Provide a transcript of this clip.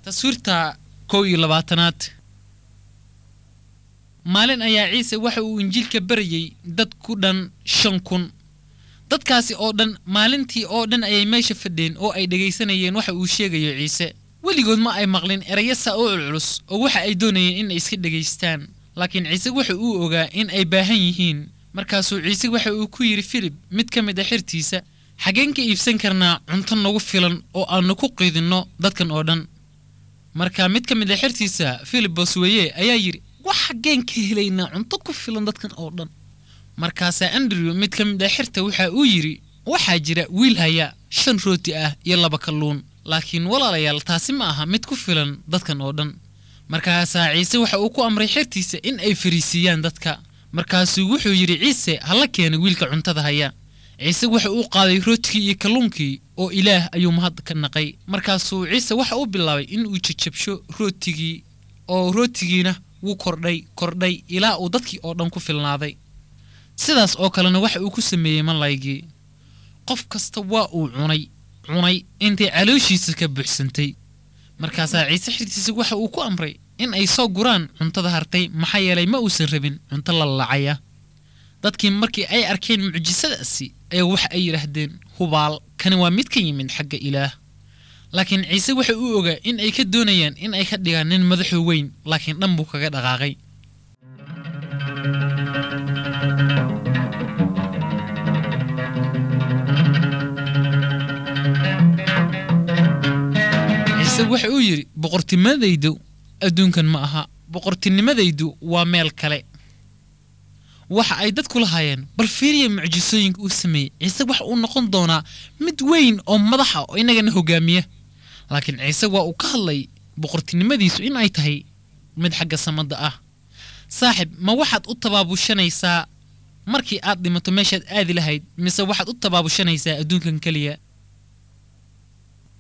taswiirta kow iyo labaatanaad maalin ayaa ciise waxa uu injiilka barayey dad ku dhan shan kun dadkaasi oo dhan maalintii oo dhan ayay meesha fadheen oo ay dhegaysanayeen waxa uu sheegayo ciise weligood ma ay maqlin erayo saa u culculus oo waxa ay doonayeen in ay iska dhegaystaan laakiin ciise waxa uu ogaa in ay baahan yihiin markaasuu ciise waxa uu ku yidhi filib mid ka mid a xirtiisa xaggeen ka iibsan karnaa cunto nagu filan oo aannu ku qiidinno dadkan oo dhan marka mid ka mid a xertiisa filibos weeye ayaa yidhi wax xaggeen ka helaynaa cunto ku filan dadkan oo dhan markaasaa andrew mid ka mid a xerta waxa uu yidhi waxaa jira wiil haya shan rooti ah iyo laba kalluun laakiin walaalayaal taasi ma aha mid ku filan dadkan oo dhan markaasaa ciise waxa uu ku amray xertiisa in ay fariisiiyaan dadka markaasuu wuxuu yidhi ciise hala keena wiilka cuntada haya ciise waxa uu qaaday rootigii iyo kalluunkii oo ilaah ayuu mahad ka naqay markaasuu ciise waxa uu bilaabay in uu jajabsho rootigii oo rootigiina wuu kordhay kordhay ilaa uu dadkii oo dhan ku filnaaday sidaas oo kalena waxa uu ku sameeyey malaygii qof kasta waa uu cunay cunay intay calooshiisa ka buuxsantay markaasaa ciise xirtiisa waxa uu ku amray in ay soo guraan cuntada hartay maxaa yeelay ma uusan rabin cunto lalacaya dadkii markii ay arkeen mucjisadaasi ayaa waxa ay yidhaahdeen hubaal kani waa mid ka yimid xagga ilaah laakiin ciise waxa uu ogaa in ay ka doonayaan in ay ka dhigaan nin madaxu weyn laakiin dhan buu kaga dhaqaaqay ciise waxa uu yidhi boqortinimadaydu adduunkan ma aha boqortinimadaydu waa meel kale waxa ay dadku lahaayeen bal fiiriya mucjisooyinka uu sameeyey ciise waxa uu noqon doonaa mid weyn oo madaxa oo inagana hogaamiya laakiin ciise waa uu ka hadlay boqortinimadiisu in ay tahay mid xagga samadda ah saaxib ma waxaad u tabaabushanaysaa markii aad dhimato meeshaad aadi lahayd mise waxaad u tabaabushanaysaa adduunkan keliya